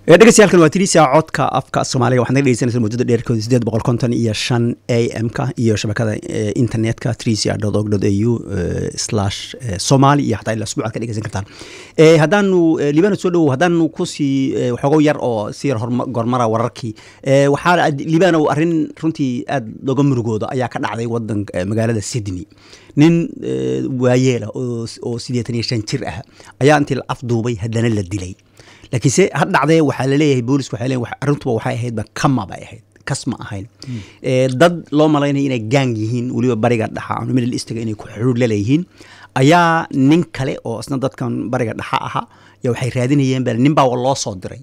dhegeystayaal waa tirisia codka afka soomaaliga waxaad naga dhegeysanaysa muddada dheerkooda sideed boqol konton iyo shan a m ka iyo shabakada internetka trisia dot org dot a u slash somali iyo xataa ilaa asbuucaad ka dhegeysan kartaan haddaanu libano soo dhowow haddaanu kusii waxoogo yar oo si yar gormara wararkii waxaa libano arrin runtii aad looga murugoodo ayaa ka dhacday wadan magaalada sydney nin waayeela oo sideetan iyo shan jir ah ayaa intii la afduubay haddana la dilay laakiinse ha dhacdee waxaa laleeyahay boolisku waxay leeyihin arrintuba waxay ahaydba kama bay ahayd kas ma ahayn dad loo malaynaya inay gaang yihiin weliba bariga dhaxa ama middle eastiga inay ku xuruur laleeyihiin ayaa nin kale oo isna dadkan bariga dhaxa aha ya waxay raadinayeen ba nin baa loo soo diray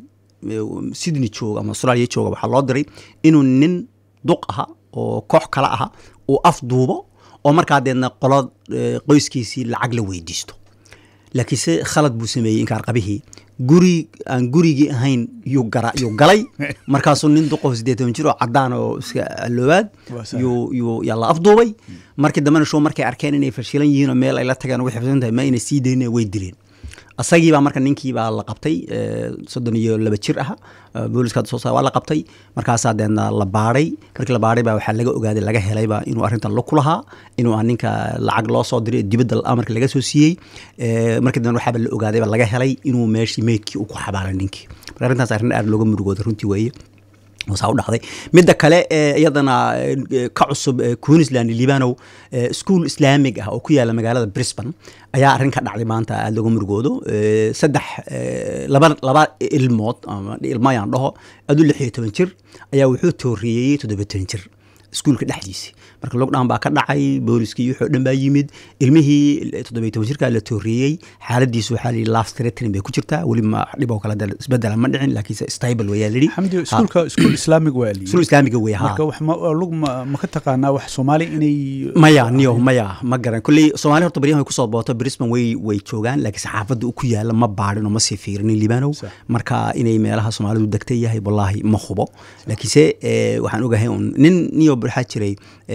sydney jooga ama australia jooga waxaa loo diray inuu nin duq aha oo koox kale aha uu afduubo oo markaa deedna qolo qoyskiisii lacag la weydiisto laakiinse khalad buu sameeyey inkaarqabihii guri aan gurigii ahayn yuu gara yuu galay markaasuu nin duqof siddeetan jir oo caddaan oo iska alloobaad yuu yuu yaa la afduubay markii dambena show markay arkeen inay fashilan yihiin oo meel ay la tageen way xifsan tahay ma inay sii dayn way dileen asagii baa marka ninkii baa la qabtay soddon iyo laba jir ah booliska soo waa la qabtay markaasaa deedna la baadhay markii la baadhay baa waxaa laga ogaaday laga helayba inuu arrintan la ku lahaa inuu aan ninka lacag loo soo diray dibadda amarka laga soo siiyey markii dambe waxaaba la ogaadayba laga helay inuu meeshii meydkii uu ku xabaalay ninkii marka arrintaas arrin aad looga murugooda runtii weeye saa u dhacday midda kale iyadana ka cusub queensland libanow school islaamig ah oo ku yaala magaalada brisbane ayaa arrin ka dhacday maanta aada looga murugoodo saddex laba laba ilmood ama ilmayaan dhaho adu lix iyo toban jir ayaa wuxuu tooriyeyey toddoba toban jir iskuulka dhexdiisi marka lockdown baa ka dhacay booliskii wuxuu dhan baa yimid ilmihii toddobiyo toban jirkaa la tooriyey xaaladiisu waxaa lihi last threatening bay ku jirtaa weli ma dhib oo kale isbedela ma dhicin laakiinse stable wayaa lidhi xamdi iskuulka iskuul islaamig waa liyi iskuul islaamiga wey ha marka wax ma lug ma ma ka taqaanaa wax soomaali inay maya niyo maya ma garan kulley soomaali horta baryahan way kusoo booto brisbane way way joogaan laakiin saxaafadda u ku yaala ma baadhin oo ma sii fiirinin libanow marka inay meelaha soomaalidu degta yahay wallaahi ma hubo laakiinse waxaan ogahay un nin niyo waxaa jiray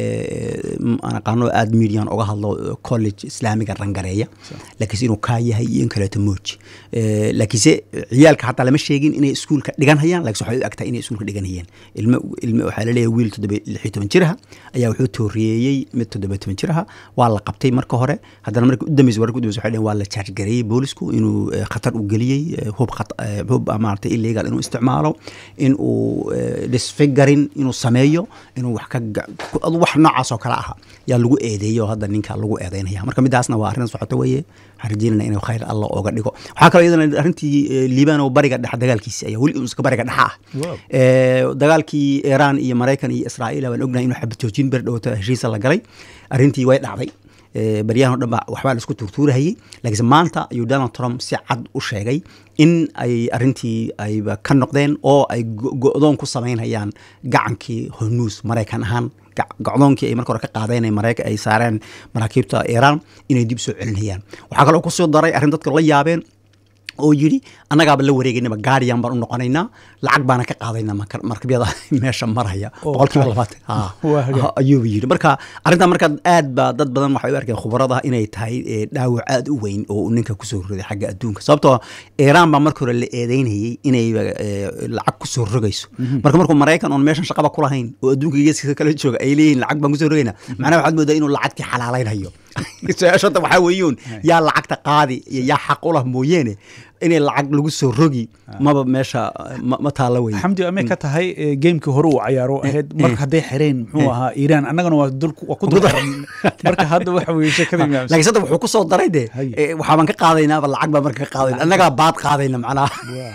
aan aqaano aada median oga hadlo college islaamiga rangareeya laakiinse inuu kaa yahay iyo in kaleeto mooji laakiinse ciyaalka xataa lama sheegin inay iskuulka dhigan hayaan laakiin waxay u agtahay inay iskuulka dhigan hayeen ilmo ilmo waxaa laleeyahay wiil toddoba lix iyo toban jiraha ayaa wuxuu tooriyeeyey mid toddoba toban jiraha waa la qabtay marka hore haddana markii u dambeysa wararka u dambeysa waxay dhaheen waa la charge gareeyey boolisku inuu khatar u geliyey hub hub maaragtay illegal inuu isticmaalo in uu disfigarin inuu sameeyo inuu wax ka wax noocaas oo kale ah yaa lagu eedeeyo hadda ninka lagu eedeynaya marka midaasna waa arrin socoto weeye waxaan rajeynana inuu khayr alla ooga dhigo waxaa kaloo iyadana arrintii libano bariga dhexa dagaalkiisi ayaa weli iska bariga dhexa ah dagaalkii iiraan iyo maraykan iyo israa'iil waan ognahay inuu xabad joojin ber dhowata heshiisa la galay arrintii way dhacday baryahan o dhan ba waxbaa laisku tuurtuurahayey laakiinse maanta ayuu donald trump si cad u sheegay in ay arrintii ayba ka noqdeen oo ay go-doon ku samaynhayaan gacankii hormuus maraykan ahaan gocdoonkii ay marka hore ka qaadeen maraykan ay saareen maraakiibta iiraan inay dib soo celinayaan waxaa kaloo kusoo daray arrin dadka la yaabeen oo yidhi annagaaba la wareegaynaba gaariyan baan u noqonaynaa lacag baana ka qaadaynaa markabyada meesha maraya boqolkiiba labaatan ayuuba yidhi marka arrintan marka aad baa dad badan waxay u arkeen khubarada inay tahay dhaawac aad u weyn oo ninka kusoo roday xagga adduunka sababtoo iiraan baa marka hore la eedeynayay inay lacag kusoo rogayso marka markuu maraykan oon meeshan shaqaba ku lahayn oo adduunka geeskiisa kala jooga ay leeyihin lacag baan kusoo rogaynaa macnaha waxaad moodaa inuu lacagtii xalaalaynhayo su-aashada waxaa weeyuun yaa lacagta qaadi iyo yaa xaq u lah mooyeene inay lacag lagu soo rogi maba meesha ma taalla wey xamdi amay ka tahay geemkii hore uu cayaaro ahayd marka hadday xireen muxuu ahaa iiraan annagana waa waa ku dulxiran marka hadda waxa weye sheekada laakiin sadda wuxuu ku soo daray de waxaabaan ka qaadaynaaba lacag baa marka ka qaadayna annagaa baad qaadayna macnaha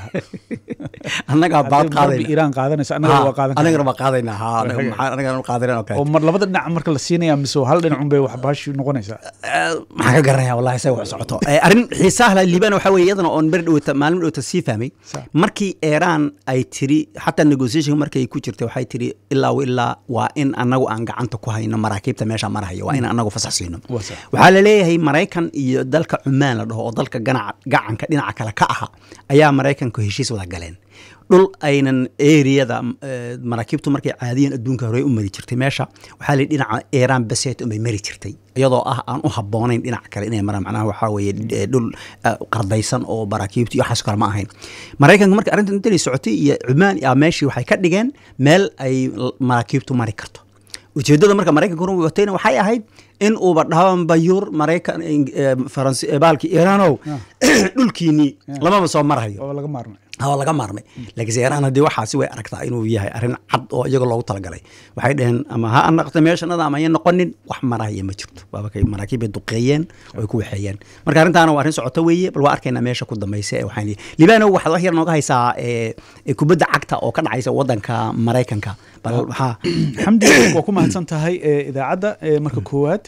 annagaa baad qaadayna iiraan qaadanaysa annagana waa qaadan annagana waa qaadayna ha annagana qaadayna oo oo mar labada dhinac marka la siinaya mise hal dhinac un bay wax baashi noqonaysaa maxaan ka garanaya wallahi say wax socoto arrin xiisaha la liibana waxaa weye iyadana oon ber dhowta maalin dhowta sii fahmay markii iiraan ay tiri xataa negotiation markay ku jirtay waxay tiri ilaa ilaa waa in annagu aan gacanta ku hayno maraakiibta meesha marahaya waa in annagu fasax siino waxaa la leeyahay maraykan iyo dalka cumaan la dhaho oo dalka gacanka dhinaca kale ka aha ayaa maraykanku heshiis wada galeen dhul aynan eriyada maraakiibtu markay caadiyan adduunka hore u mari jirtay meesha waxaa la dhinaca iran baset unbay mari jirtay iyadoo ah aan u haboonayn dhinac kale inay maraan macnaha waxaa weeye dhul qardaysan oo maraakiibtu iyo waxaas kale ma ahayn maraykanka marka arrintan intay socotay iyo cumaan yaa meeshii waxay ka dhigeen meel ay maraakiibtu mari karto ujeeddada marka maraykanka hore watayna waxay ahayd in uuba dhaban bayuur maraykan faransi baalki iiraanow dhulkiinii lamaba soo marhayo oo laga maarmay waa laga maarmay laakiinse iiraan haddii waxaasi way aragtaa inuu yahay arrin cad oo iyaga loogu talagalay waxay dhaheen ama ha anaqta meeshanada ama ayan noqonin wax marahaya ma jirto waaba kay maraakiib bay duqeeyeen oo ay ku waxeeyeen marka arrintaana waa arrin socoto weeye bal waa arkaynaa meesha ku dambaysa ee waxaan libaano waxaad wax yar nooga haysaa kubadda cagta oo ka dhacaysa waddanka maraykanka bal waxaa xamdi waa ku mahadsan tahay idaacadda marka koowaad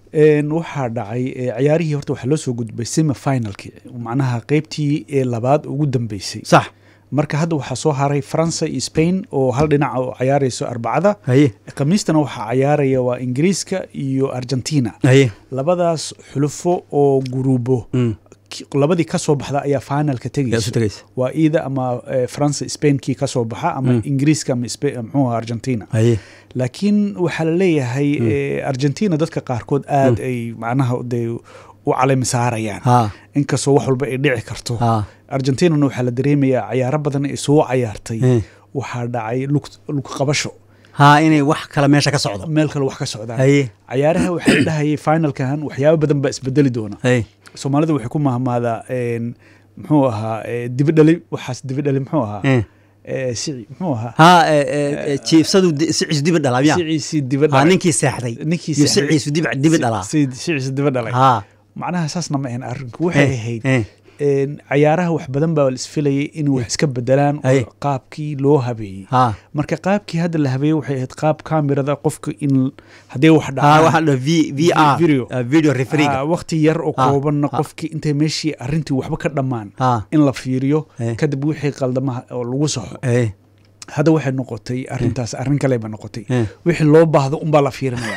waxaa dhacay ciyaarihii horta waxaa loo soo gudbay semi finalki macnaha qeybtii ee labaad ugu dambeysay sax marka hadda waxaa soo haray faransa iyo spain oo hal dhinaca oo cayaarayso arbacada haye khamiistana waxaa cayaaraya waa ingiriiska iyo argentina haye labadaas xulufo oo guruubo labadii ka soo baxda ayaa finalka yaa isu tegayso tegaysa waa iida ama faransa spain kii ka soo baxa ama ingiriiska ama Spa- muxuu ahaa argentina haye laakiin waxaa la leeyahay argentina dadka qaarkood aad ay macnaha de u calami saarayaan ha inkastoo wax walba ay dhici karto ha argentinana waxaa la dareemayaa cayaaro badan ay soo cayaartay Eh. waxaa dhacay lug lug qabasho ha inay wax kale meesha ka socdo meel kale wax ka socdaan haye cayaaraha waxaa la dhahayay finalkan waxyaabo badan baa isbedeli doona haye soomaalida waxay ku mahmaadaa een, muxuu ahaa eh, dibidhali waxaas dibidhali muxuu ahaa Eh. Eh, sici muxuu ahaa ha jiifsadu siciis dibi dhalaa miya siciisi ha dibadhalay ninkii seexday ninkii iyo seexday. siciisu dibi dibi dhalaa siciisi dibadhalay ha macnaha saasna ma ahayn arrinku waxay Eh, ahayd eh. een, cayaaraha wax badan baa la isfilayay in wax iska bedelaan oo Ay. qaabkii loo habeeyey ha marka qaabkii hadda la habeeyey waxay ahayd qaab kamirada qofka in haddii wax ha dhacaan waxaa la v v r Video. uh, video referiga Ah, waqti yar oo Ah, koobanna ah. qofkii intay meeshii arrintii waxba ka dhammaan ha in la fiiriyo Eh. kadib wixii qaldamaha oo lagu saxo eh hadda waxay noqotay arrintaas arrin kale ba noqotay Eh. wixii loo baahdo unbaa la fiirinaya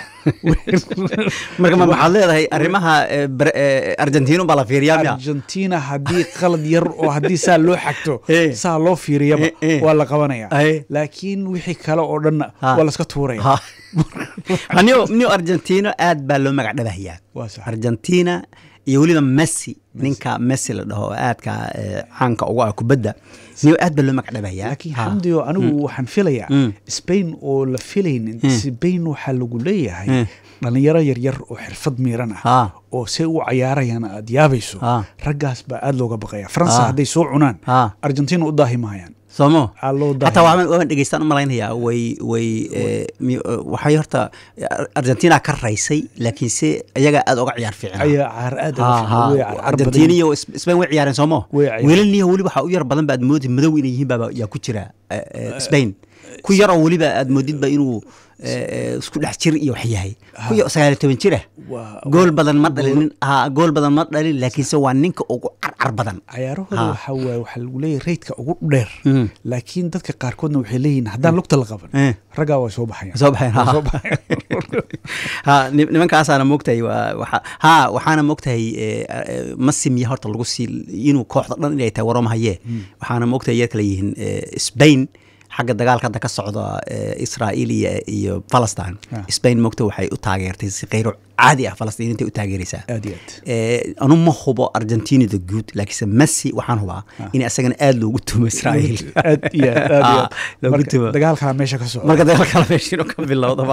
marka ma waxaad leedahay arrimaha eh, Bra- eh, argentina baa la fiiriyaa miya argentina haddii qalad yar oo haddii saa loo xagto Eh. saa loo fiiriyaba Eh, eh. waa la qabanaya Ay. laakiin wixii kale oo dhanna Ha. waa laska tuuraya ha Ha, new new argentina aad baa loo magac dhabahayaa waa sax argentina iyo weliba messi ninka messi la dhaho oo aadka eh, caanka ugu ah kubadda new aad baa loo magac dhabahayaa laakiin Ha. xamdiyo anigu waxaan filayaa Mm. spain oo la filaynin spain waxaa lagu leeyahay Mm. dhalinyaro yaryar oo xirfad miiran ah ha oo se u cayaarayaan aad yaabayso Ah. raggaas baa aad looga baqaya faransa Ah. hadday soo cunaan ha argentina u daahi maayaan soomo aa loo xataa daahi waaban waaban dhegeystaan u malaynayaa way way eh, mi- eh, waxay horta Ar- argentina ka raysay laakiinse iyaga aad uga ciyaar fiicnaa ayaa caar aad uga Ha, fiican, ha. way caar- caar argentina badan. iyo Sp- spain way ciyaareen soomo Way ciyaareen. wiilalniyo weli waxaa u yar badan ba aad moodi madow inay yihiin baa yaa ku jira eh, eh, spain ku yaroo weliba aad moodidba inuu eh, eh, isku dhex jir iyo wax yahay ku ya- sagaal iyo toban jira Waa- gool badan ma dhalin ha gool badan ma dhalin laakiinse waa ninka ugu carcar badan cayaarahooda Ha. waxaa waaye waxaa lagu leeyahay reydka ugu dheer Mm. laakiin dadka qaarkoodna waxay leeyihiin haddaan lugta la qaban Eh. raggaa waa soo baxayaan soo baxeen Waa ha. soo baxayaan. ha ni- nimankaasaana moogtahay waa waxa ha waxaana moogtahay eh, eh, ma simiya horta lagu sii inuu kooxda dhan inay tahay waroma hayee waxaana moogtahay yar kale yihiin eh, spain xagga dagaalka hadda ka socda eh, israa'iil iyo, iyo palestine Ah. spain moogta waxay u taageertay si kheyro caadi ah falastiiniintay u taageeraysaa aad iyo aad Eh, anu ma hubo argentinada guud laakiinse messi waxaan hubaa in isagana aad loogu tumo israa'iil aad iyo aad aad iyo Ah, aad loogu Marka tumo dagaalkaa meesha ka socda marka dagaal kala meeshiinu ka bilowdaba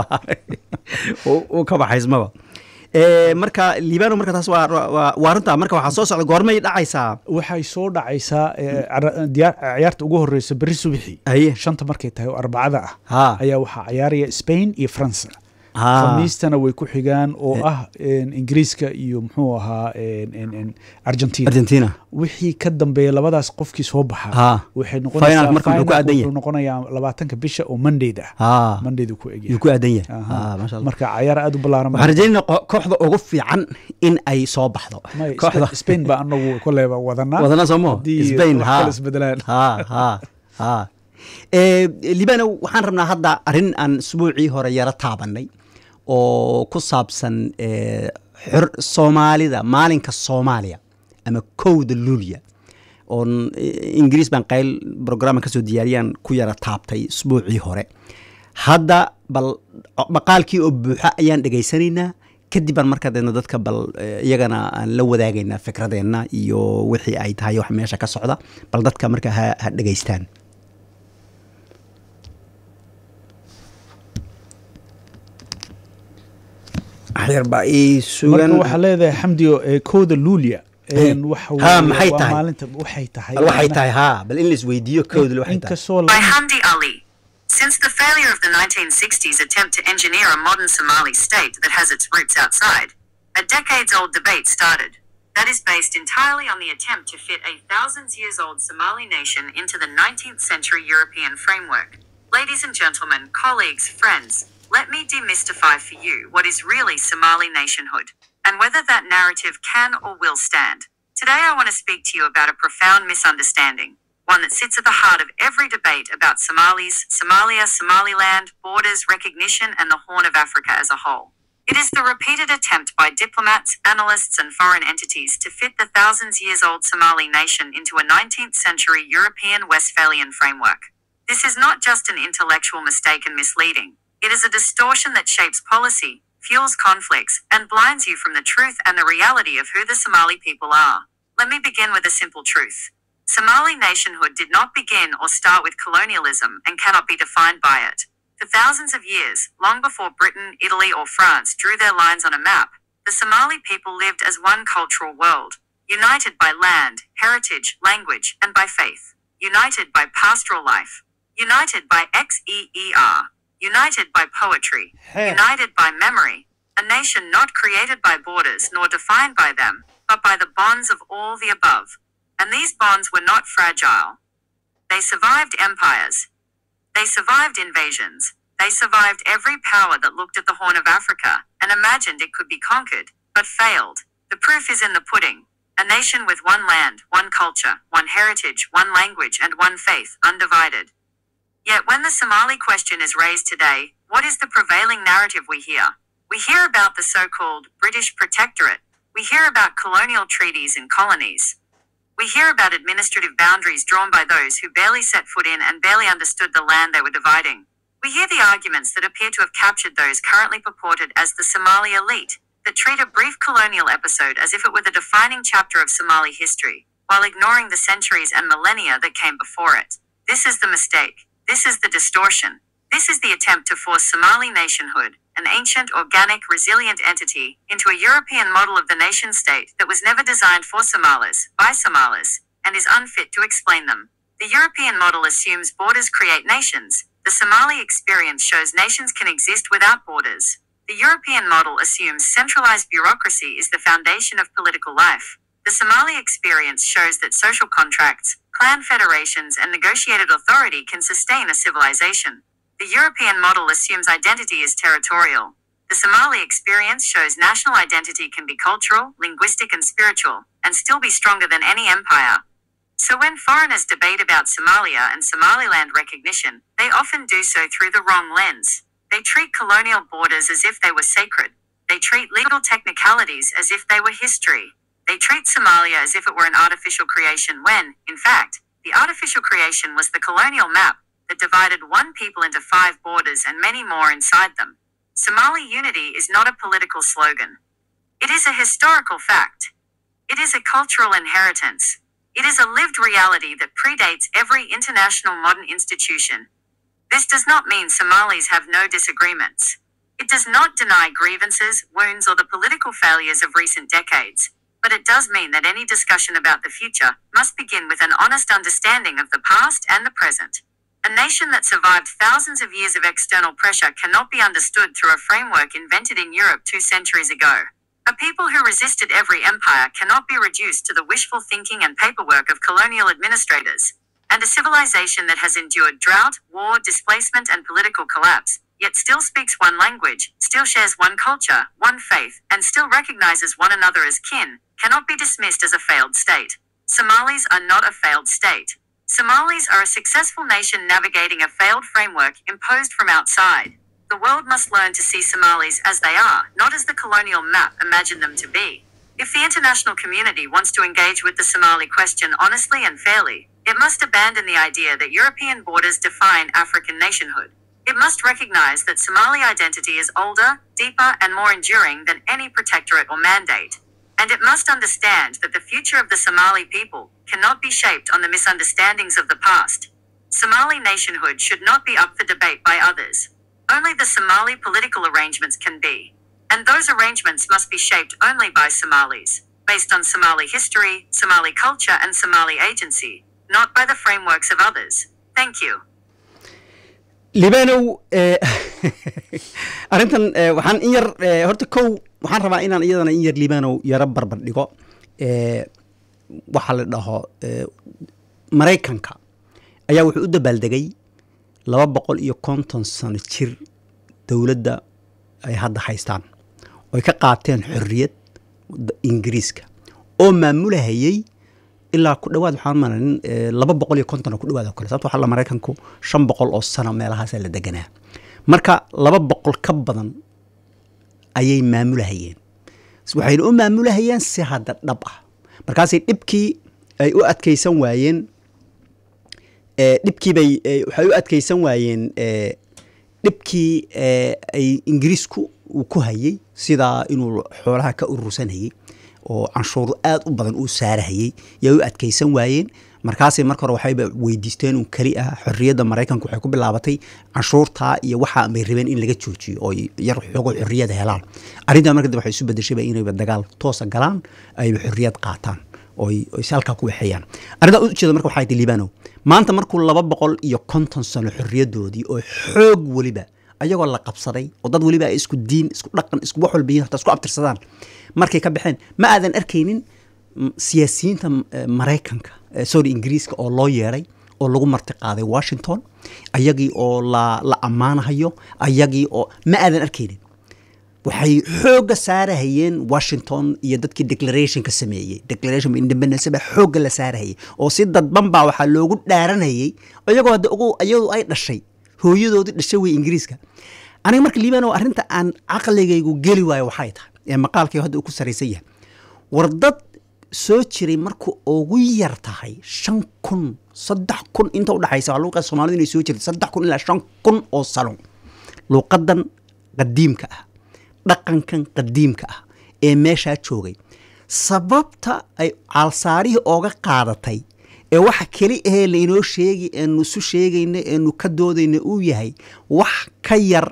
uu uu ka baxaysmaba Eh, marka liibano marka taas waa waa- waa runta marka waxaa soo socda goormay dhacaysaa waxay soo dhacaysaa eh, cara- diyaar- ciyaarta ugu horeysa berri subaxii haye shanta markay tahay oo arbacada ah ha ayaa waxaa cayaaraya spain iyo faransa ha khamiistana way ku xigaan oo ah en, ingiriiska iyo muxuu ahaa en, en, en, argentina argentina wixii ka dambeeya labadaas qofkii soo baxa ha waxay Final marka wuxuu ku finalku aadan yahay. wuxuu noqonayaa labaatanka bisha oo mondayda ah ha mondaydu ku egyahay yuu ku aadan yahay Aha. ha maasha allah marka cayaar aad u ballaaran waxaan rajaynayna ko- kooxda ugu fiican in ay soo baxdo May- kooxda Spa- spain baa anagu koleyba wadanaa wadana soomo haddii spain wax ha kale isbedelaan ha ha ha Eh, libano waxaan rabnaa hadda arrin aan isbuucii hore yaro taabanay oo ku saabsan eh, xor soomaalida maalinka soomaaliya ama kowda luulya oon ingiriis baan qayl brograama kasoo diyaariyaan ku yara taabtay usbuucii hore hadda bal maqaalkii oo buuxa ayaan dhegaysanaynaa kadib baan markaa deedna dadka bal iyagana aan la wadaagaynaa fikradeenna iyo wixii ay tahay wax meesha ka socda bal dadka markaa ha ha dhegaystaan waxyar baa ii sugan marka waxaa leedahay xamdiyo ee kooda luulia een waxa Ha, weeye maxay waa tahay? maalinta waxay tahay bal waxay macnaha- tahay haa bal in la isweydiiyo koodle waxay tahay inkastoo By la- Hamdi Ali. Since the failure of the 1960s attempt to engineer a modern Somali state that has its roots outside, a decades old debate started. That is based entirely on the attempt to fit a thousands years old Somali nation into the 19th century European framework. Ladies and gentlemen, colleagues, friends, let me demystify for you what is really Somali nationhood and whether that narrative can or will stand. Today, I want to speak to you about a profound misunderstanding, one that sits at the heart of every debate about Somalis, Somalia, Somaliland, borders, recognition, and the Horn of Africa as a whole. It is the repeated attempt by diplomats, analysts, and foreign entities to fit the thousands years old Somali nation into a 19th century European Westphalian framework. This is not just an intellectual mistake and misleading. It is a distortion that shapes policy, fuels conflicts, and blinds you from the truth and the reality of who the Somali people are. Let me begin with a simple truth. Somali nationhood did not begin or start with colonialism and cannot be defined by it. For thousands of years, long before Britain, Italy, or France drew their lines on a map, the Somali people lived as one cultural world, united by land, heritage, language, and by faith, united by pastoral life, united by XEER, united by poetry, Hey. united by memory, a nation not created by borders nor defined by them, but by the bonds of all the above. And these bonds were not fragile. They survived empires. They survived invasions. They survived every power that looked at the Horn of Africa and imagined it could be conquered, but failed. The proof is in the pudding. A nation with one land, one culture, one heritage, one language, and one faith, undivided. Yet when the Somali question is raised today, what is the prevailing narrative we hear? We hear about the so called British protectorate. We hear about colonial treaties and colonies. We hear about administrative boundaries drawn by those who barely set foot in and barely understood the land they were dividing. We hear the arguments that appear to have captured those currently purported as the Somali elite, that treat a brief colonial episode as if it were the defining chapter of Somali history, while ignoring the centuries and millennia that came before it. This is the mistake. This is the distortion. This is the attempt to force Somali nationhood, an ancient, organic, resilient entity, into a European model of the nation state that was never designed for Somalis, by Somalis, and is unfit to explain them. The European model assumes borders create nations. The Somali experience shows nations can exist without borders. The European model assumes centralized bureaucracy is the foundation of political life. The Somali experience shows that social contracts, clan federations, and negotiated authority can sustain a civilization. The European model assumes identity is territorial. The Somali experience shows national identity can be cultural, linguistic, and spiritual, and still be stronger than any empire. So when foreigners debate about Somalia and Somaliland recognition, they often do so through the wrong lens. They treat colonial borders as if they were sacred. They treat legal technicalities as if they were history. They treat Somalia as if it were an artificial creation when, in fact, the artificial creation was the colonial map that divided one people into five borders and many more inside them. Somali unity is not a political slogan. It is a historical fact. It is a cultural inheritance. It is a lived reality that predates every international modern institution. This does not mean Somalis have no disagreements. It does not deny grievances, wounds, or the political failures of recent decades, but it does mean that any discussion about the future must begin with an honest understanding of the past and the present. A nation that survived thousands of years of external pressure cannot be understood through a framework invented in Europe two centuries ago. A people who resisted every empire cannot be reduced to the wishful thinking and paperwork of colonial administrators. And a civilization that has endured drought, war, displacement, and political collapse, yet still speaks one language, still shares one culture, one faith, and still recognizes one another as kin, cannot be dismissed as a failed state. Somalis are not a failed state. Somalis are a successful nation navigating a failed framework imposed from outside. The world must learn to see Somalis as they are, not as the colonial map imagined them to be. If the international community wants to engage with the Somali question honestly and fairly, it must abandon the idea that European borders define African nationhood. It must recognize that Somali identity is older, deeper, and more enduring than any protectorate or mandate. And it must understand that the future of the Somali people cannot be shaped on the misunderstandings of the past. Somali nationhood should not be up for debate by others. Only the Somali political arrangements can be. And those arrangements must be shaped only by Somalis, based on Somali history, Somali culture, and Somali agency, not by the frameworks of others. Thank you. libanow eh, arrintan eh, waxaan in yar eh, horta kow waxaan rabaa inaan iyadana in yar libanow yaro barbar dhigo eh, waxaa la dhaho eh, maraykanka ayaa wuxuu u dabaaldegay laba boqol iyo konton sano jir dowladda ay hadda haystaan oy ka qaateen xorriyad da- ingiriiska oo maamulahayay ilaa ku dhawaad waxaan malayn eh, laba boqol iyo konton oo ku dhawaad oo kale sababto waxaa la maraykanku shan boqol oo sano meelahaasaa la deganaa marka laba boqol ka badan ayay maamulahayeen waxayna u maamulahayeen si hadda dhab ah markaasay dhibkii ay u adkaysan waayeen eh, dhibkii bay eh, waxay u adkaysan waayeen eh, dhibkii eh, ay ingiriisku uu ku hayay sidaa inuu xoolaha ka urursanayay oo canshuur aad u badan uu saarahayay yay u adkaysan waayeen markaasay marka hore waxayba weydiisteen un keli ah xorriyadda maraykanku waxay ku bilaabatay canshuurtaa iyo waxa bay rabeen in laga joojiyo oo yar xoogo xorriyada helaan arrintaa marka dambe waxay isu bedeshayba inayba dagaal toosa galaan ayba xorriyad qaataan oy oy si halkaa ku waxeeyaan arrintaa ujeeda marka waxay tahay liibanow maanta markuu laba boqol iyo konton sano xorriyadoodii oo xoog weliba ayagoo la qabsaday oo dad weliba ay isku diin isku dhaqan isku wax walba yihiin hataa isku abtirsadaan markay ka baxeen ma aadan arkaynin m- siyaasiyiinta m- eh, maraykanka eh, sorry ingiriiska oo loo yeeray oo lagu marti qaaday washington ayagii oo la la ammaanahayo ayagii oo ma aadan arkaynin waxay xoogga saarahayeen washington iyo dadkii declarationka sameeyey declaration of independence baa xoogga la saarahayay oo si dadban baa waxaa loogu dhaaranayay iyagoo hadda ugu iyadu ay dhashay hooyadoodii dhashay wey ingiriiska aniga marka liibano arrinta aan caqligaygu geli waayo waxay tahay ee maqaalkii hadda uu ku saraysan yahay war dad soo jiray marku ugu yar tahay shan kun saddex kun inta udhaxaysa waxaa lagu qeexay soomaalidu inay soo jirtay saddex kun ilaa shan kun oo sano luuqadan qadiimka ah dhaqankan qadiimka ah ee meeshaa joogay sababta ay caalsaarihii ooga qaadatay ee waxa keli ahee lainoo sheegi eenu isu sheegayna eenu ka doodayna uu yahay wax ka yar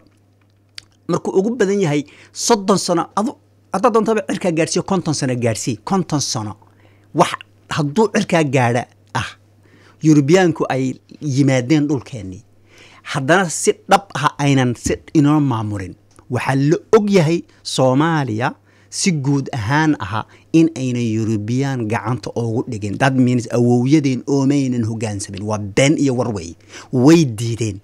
markuu ugu badan yahay soddon sano adu haddaad doontaba cirkaa gaadhsiiyo konton sano gaadhsii konton sano wax hadduu cirkaa gaadha ah yurubiyaanku ay yimaadeen dhulkeennii haddana si dhab ah aynan si inoo maamulin waxaa la og yahay soomaaliya si guud ahaan aha in aynan yurubiyaan gacanta oogu dhigin that means awowyadeen oomaynan hogaansamin waa been iyo warwey way diideen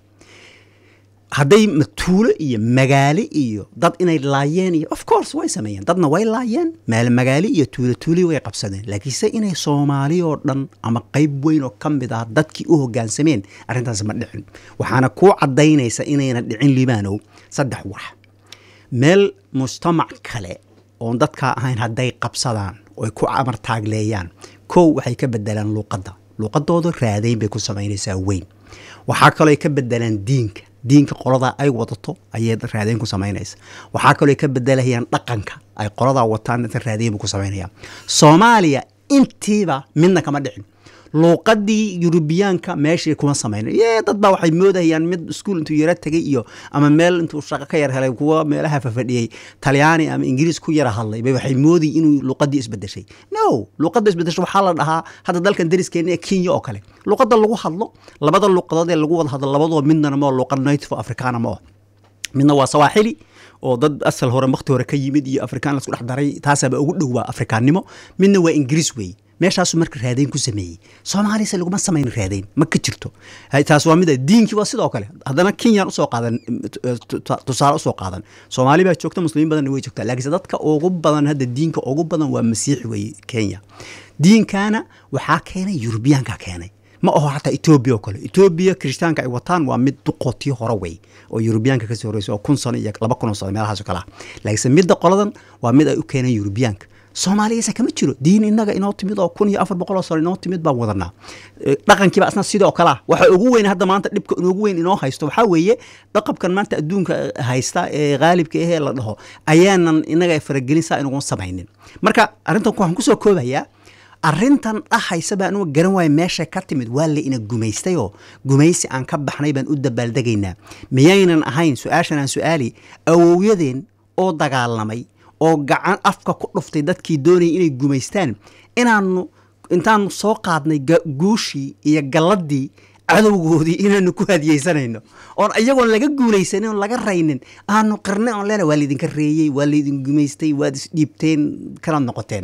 hadday matuulo iyo magaalo iyo dad inay laayeen iyo of course way sameeyeen dadna way laayeen meel magaalo iyo tuulo tuuli way qabsadeen laakiinse inay soomaali oo dhan ama qayb weyn oo ka mid ah dadkii u hogaansameen arrintaas ma dhicin waxaana kuu caddaynaysa inayna dhicin libaanow saddex wax meel mujtamac kale oon dadkaa ahayn hadday qabsadaan oy ku amar taagleeyaan kow waxay ka bedelaan luuqadda luuqadooda raadayn bay ku samaynaysaa weyn waxaa kaloo ay ka bedelaan diinka diinka qoladaa ay wadato ayay raadayn ku samaynaysa waxaa kaloo ay ka bedelayaan dhaqanka ay qoladaa wataan inta raadayn buu ku samaynaya soomaaliya intiiba midna kama dhicin luuqadii yurubiyaanka meeshii kuma samayna ye dad baa waxay moodayaan mid iskuul intuu yaro tegay iyo ama meel intuu shaqo ka yar helay kuwa meelaha fafadhiyey talyaani ama ingiriis ku yara hadlay bay waxay moodayy inuu luuqadii isbedeshay no luuqadda isbedeshay waxaa la dhahaa hadda dalkan dariskeena ee kenya oo kale luuqadda lagu hadlo labada luuqadood ee lagu wada hadlo labadoo midnana ma luuqad native africana ma midna waa sawaaxili oo dad asal hore wakti hore ka yimid iyo afrikaan lasku dhex daray taasaaba ugu dhow waa afrikaannimo midna waa ingiriis weeye meeshaasu marka raadayn ku sameeyey soomaaliyase laguma samayn raadayn ma ka jirto taas waa mid diinkii waa sidoo kale haddana kenyaan usoo qaadan tusaale usoo qaadan soomaali baa joogta muslimiin badanna way joogtaa laakiinse dadka ugu badan hadda diinka ugu badan waa masiixi weeye kenya diinkana waxaa keenay yurubiyaanka keenay ma aho xataa etoobiya oo kale etoobiya kirishtaanka ay wataan waa mid duqootii hore wey oo yurubiyaanka kasii horeysa oo kun sano iyo laba kun oo sano meelahaas oo kale ah laakiinse midda qoladan waa mid ay u keeneen yurubiyaanka soomaaliyase kama jiro diin inaga inoo timid oo kun iyo afar boqol oo sano inoo timid baan wadanaa Eh, dhaqankiiba asna sidoo kale ah waxa ugu weyn hadda maanta dhibka inoogu weyn inoo haysto waxaa weeye dhaqabkan maanta adduunka haysta ee qaalibka ahee la dhaho ayaanan inaga faragelin saa inugu samaynin marka arrintan waxaan kusoo koobayaa arrintan dhahaysa baa anuga garan waaya meesha ka timid waa la ina gumaystayoo gumaysi aan ka baxnay baan u dabaaldegaynaa miyaynan ahayn su-aashan aan su-aali awowyadeen oo dagaalamay oo gacan afka ku dhuftay dadkii doonayay inay gumaystaan inaanu intaanu soo qaadnay ga- guushii iyo galladii cadowgoodii inaanu ku hadiyeysanayno oon iyagoon laga guulaysanin oon laga raynin aanu qirnay oon leena waa laydinka reeyey waa laydin gumaystay waad isdhiibteen kanaad noqoteen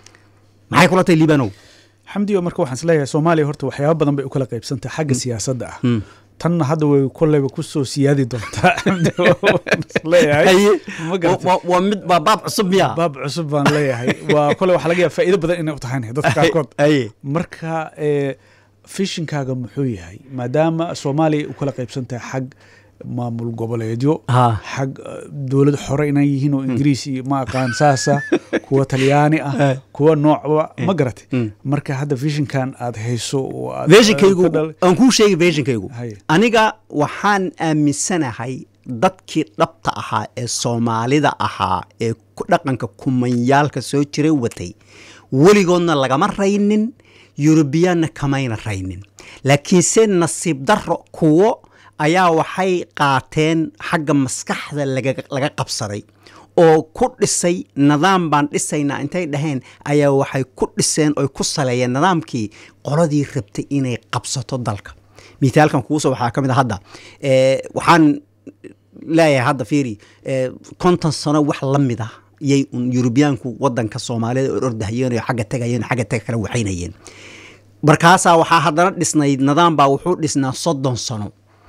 maxay kula tahay liibanow xamdiyo marka waxaan isleeyahay soomaaliya horta waxyaaba badan bay u kala qaybsantahay xagga siyaasadda ah tanna hadda way kolleyba kusoo siyaadi doontaa xamdiyo waan isleeyahay Haye, ma garatay waa- waa mid baa baab cusub miya baab cusub baan leeyahay waa kole waxaa laga yaaba faa'iido badan inay u tahay dadka qaarkood Haye. marka ee, fishinkaaga muxuu yahay maadaama soomaaliya u kala qaybsan tahay xag maamul goboleedyo Ha. xag eh, dowlad xore inay yihiin oo ingiriis iyo ma aqaan saasa kuwa talyaani ah Eh. kuwa noocba ma garatay Mm. marka hadda fishinkan aad hayso oo aad- versionkaygu ka dhal- aan kuu sheegay versionkaygu Haye. aniga waxaan aaminsanahay dadkii dhabta ahaa ee soomaalida ahaa ee ku dhaqanka kumanyaalka soo jiray watay weligoodna lagama raynin yurubiyaanna kamayna raynin laakiinse nasiib darro kuwo ayaa waxay qaateen xagga maskaxda laga laga qabsaday oo ku dhisay nidaam baan dhisaynaa intay dhaheen ayaa waxay ku dhiseen oy ku saleeyeen nidaamkii qoladii rabtay inay qabsato dalka mithaalkan kuuso waxaa ka mid a hadda eh, waxaan leeyahay hadda fiiri eh, konton sano wax la mid ah yay un yurubiyaanku wadanka soomaalida or ordahayeen oo xagga tegayeen oo xagga tega kala waxaynayeen markaasaa waxaa haddana dhisnayd nidaam baa wuxuu dhisnaa soddon sano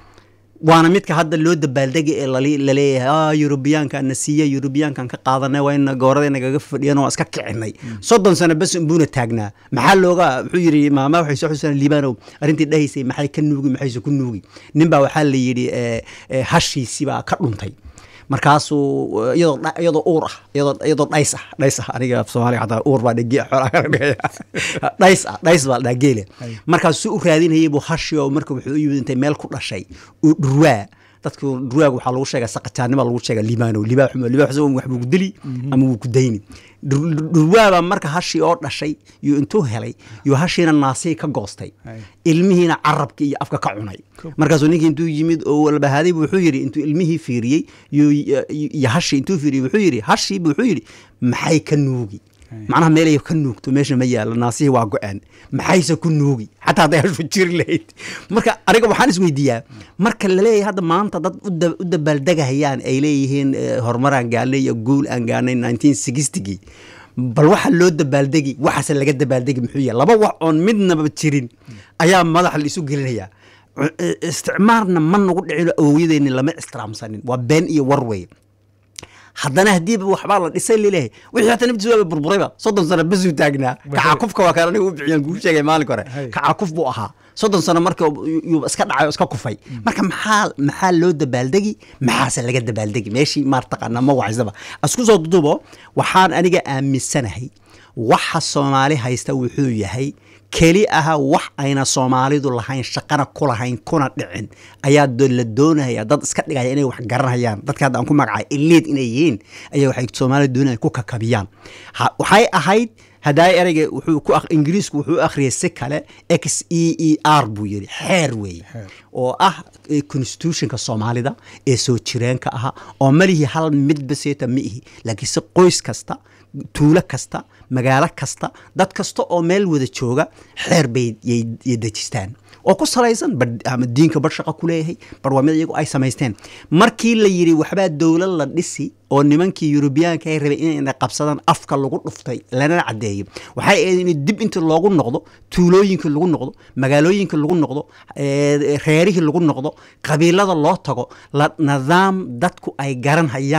waana midka hadda loo dabaaldega ee lali- laleeyahay ah yurubiyaanka na siiya yurubiyaankan ka qaadanay waa in goorada nagaga fadhiyan oo iska kicinay soddon sano bes unbuuna taagnaa maxaa looga wuxuu yidhi maama waxay soo xusaan liibanow arrintii dhahaysay maxay ka nuugi maxayse ku nuugi ninbaa waxaa la yidhi eh, eh, hashiisii baa ka dhuntay markaasuu eh, iyadoo dha- iyadoo uur ah iyadoo iyadoo dhays ah dhays ah aniga af soomaaliga xataa uur baa dhegi xoolaa kala dhigaya dhays ah dhays baa dhaa geele markaasuu u raadinayay buu hashi oo marka wuxuu u yimid intay meel ku dhashay uu dhurwaa dadku dhurwaaga waxaa lagu sheegaa saqataannima lagu sheegaa libaano libaa xumo libaa xumo wax buu ku dili ama wuu ku dayni Dhur- dhurwaabaa marka hashii oo dhashay yuu intuu helay yuu hashiina naasihii ka goostay Ay. ilmihiina carabka iyo afka ka cunay markaasuu ninkii intuu yimid oo walbahaaday buu wuxuu yidhi intuu ilmihii fiiriyey yuu- iyo hashii intuu fiiriyey wuxuu yidhi hashii buu wuxuu yidhi maxay ka nuugi macnaha meelay ka nuugto meesha ma yaalo naasihii waa go-aan maxayse ku nuugi xataa hadday hashu jiri lahayd marka aniga waxaan isweydiiyaa marka laleeyahay hadda maanta dad u da- u dabaaldegahayaan ay leeyihiin eh, horumaraan gaarnay iyo guul aan gaarnay 1960gii bal waxa loo dabaaldegi waxaase laga dabaaldegi muxuu yahay laba wax oon midnaba jirin ayaa madaxa la isu gelinayaa Cu- eh, isticmaarna ma nagu dhicino awowyadeenni lama ixtiraamsanin waa been iyo war weeye haddana haddiiba waxbaa la dhisay laleeyahay wixii hata naftiis waaba burburayba soddon sano basuu taagnaa kacakufka waa kaan aniga u bixiyaan kuu sheegay maalinka hore Hay. kacakuf buu ahaa soddon sano marka yuu iska dhacay oo iska kufay marka maxaa maxaa loo dabaaldegi maxaase laga dabaaldegi meeshii maartaqaana ma wacaysaba isku soo dudubo waxaan aniga aaminsanahay waxa soomaali haysta wuxuu yahay keli aha wax ayna soomaalidu lahayn shaqana ku lahayn kuna dhicin ayaa do- la doonaya dad iska dhigaya inay wax garanayaan dadka hadda aan ku magacay eliid inay yihiin ayaa waxay soomaalida doonayaan ku kakabiyaan Ha- waxay ahayd haddaa ereyga wuxuu ku ak- ingiriisku wuxuu u akhriyay si kale x e e r buu yidhi xeer weeye Xeer. oo ah eh, constitutionka soomaalida ee soo jireenka ahaa oo malihi hal midba seeta ma ihi laakiinse qoys kasta tuulo kasta magaalo kasta dad kasta oo meel wada jooga xeer bay yay yay dejistaan oo ku salaysan bar ama diinka bar shaqo ku leeyahay bar waa mid iyagu ay samaysteen markii la yidhi waxbaa dowlad la dhisi oo nimankii yurubiyaanka ay rabay inay qabsadaan afka lagu dhuftay lana caddeeyo waxay ahayd in dib inta loogu noqdo tuulooyinka lagu noqdo magaalooyinka lagu noqdo eh, reerihii lagu noqdo qabiilada loo tago la nidaam dadku ay garan hayaan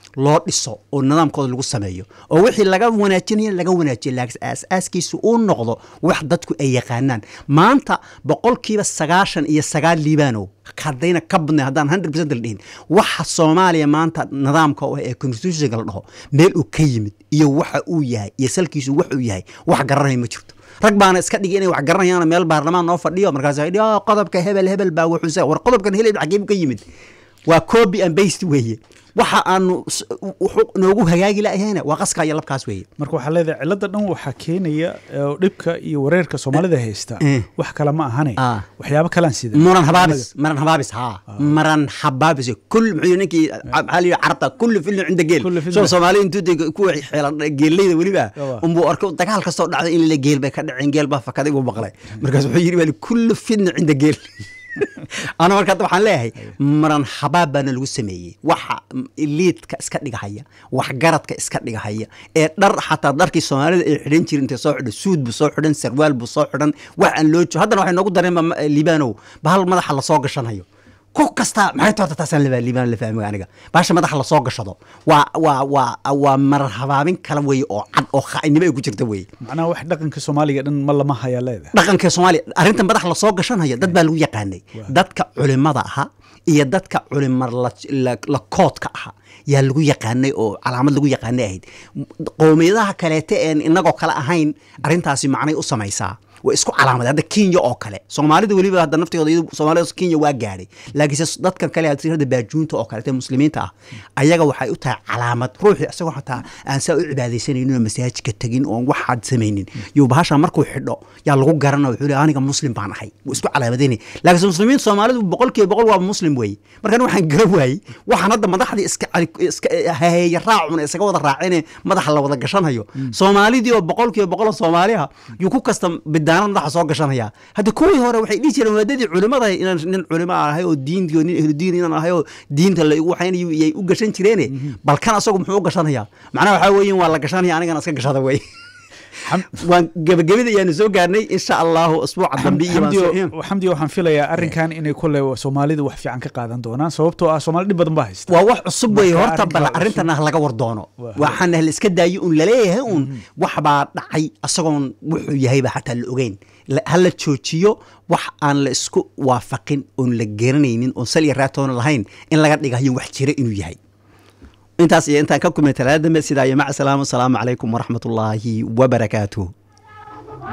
loo dhiso oo nidaamkooda lagu sameeyo oo wixii laga wanaajinaya laga wanaajiyo laakiin aas-aaskiisu uu noqdo wax dadku ay yaqaanaan maanta boqolkiiba sagaashan iyo sagaal liibaanow haddayna ka badnay haddaan hundred percent la dhihin waxa soomaaliya maanta nidaamka oo ee constitutionka la dhaho meel uu ka yimid iyo waxa uu yahay iyo salkiisu wax uu yahay wax garanaya ma jirto rag baana iska dhigi inay wax garanayaan meel baarlamaan noo fadhiyo markaas ay dhihi qodobka hebel hebel baa wuxuu war qodobkan hebel xageebu ka yimid waa copy and paste weeye waxa aanu noogu hagaagi lahayna waa qaska iyo labkaas weeye marka waxaa leedahay cilada dhan waxaa keenaya dhibka iyo wareerka soomaalida haysta wax kale ma ahane waxyaabo kalaan sida muran habaabis maran habaabis haa maran habaabis kul muxuu ninkii maxaa liyi carabta kullu filin cinda geel soo soomaali intuu kuwa xeelan geelleyda weliba unbuu arko dagaal kastoo dhacday in la geel bay ka dhaceen geel baa fakaday buu maqlay markaas wuxuu yidhi wali kullu fitna cinda geel ana marka hadda waxaan leeyahay maran habaab baana lagu sameeyey waxa liidka iska dhigahaya waxgaradka iska dhigahaya ee dhar xataa dharkii soomaalida ay xidhan jirin intay soo xidhan suud buu soo xidhan sarwaal buu soo xidhan wax aan loo jo haddana waxay noogu dareen libaanow bahal madaxa lasoo gashanayo ku kasta maxay toorta taasaan labaa liibaan la fahmay aniga baasha madaxa lasoo gashado waa waa waa waa marar habaabin kala weeye oo cad oo khaa'inimo ay ku jirta weeye macnaha wax dhaqanka soomaaliga dhan ma lama hayaa leedahay dhaqanka soomaaliya arrinta madax lasoo gashanaya dad baa lagu yaqaanay dadka culimada ahaa iyo dadka culima la koodka ahaa yaa lagu yaqaanay oo calaamad lagu yaqaanay ahayd qowmiyadaha kaleete een inagoo kale ahayn arrintaasi macnay u samaysaa way isku calaamada hadda kenya oo kale soomaalida weliba hadda naftooda soomaalida kenya waa gaadhay laakiinse dadkan kale hadda baajuunta oo kaleete muslimiinta ah ayaga waxay u tahay calaamad ruuxii isagoo xataa aan saa u cibaadaysanaynin oo masaajidka tegin oon waxaad samaynin iyo bahasha markuu xidho yaa lagu garana wuxuu leeyahay aniga muslim baan ahay wuu isku calaamadaynay laakiinse muslimiinta soomaalidu boqolkiiba boqol waa muslim weeye markan waxaan garan waayey waxaan hadda madaxdii iska iska haheeya raacuna isaga wada raacine madaxa la wada gashanayo soomaalidii oo boqolkiiba boqol oo soomaaliha yuu ku kasta daana madaxa soo gashanaya hadda kuwii hore waxay dhihi jireen waadadii culimada inaan nin culimo ahay oo diintii nin ehludiin inaan ahay oo diinta la igu waxaynayo yay u gashan jireene balkan asagu muxuu u gashanaya macnaha waxaa weeyin waa la gashanaya anigana iska gashada wey waan gebagabada ayaanu soo gaarnay insha allahu isbuuca dambe xamdi waxaan filayaa arrinkan inay kole soomaalidu wax fiican ka qaadan doonaan sababtoo ah soomaali dhib badan baa haysta waa wax cusub wey horta bal arrintan ah laga war doono waxaan la iska daayo un laleeyahay un wax baa dhacay asagoon wuxuu yahayba xataa la ogeyn ha la joojiyo wax aan la isku waafaqin oon la garanaynin oon sal iyo raatoona lahayn in laga dhigayo wax jira inuu yahay intaas iyo intaan ka kulmay talaada dambe sidaa iyo maca salaam asalaamu calaykum waraxmatullaahi wabarakaatuh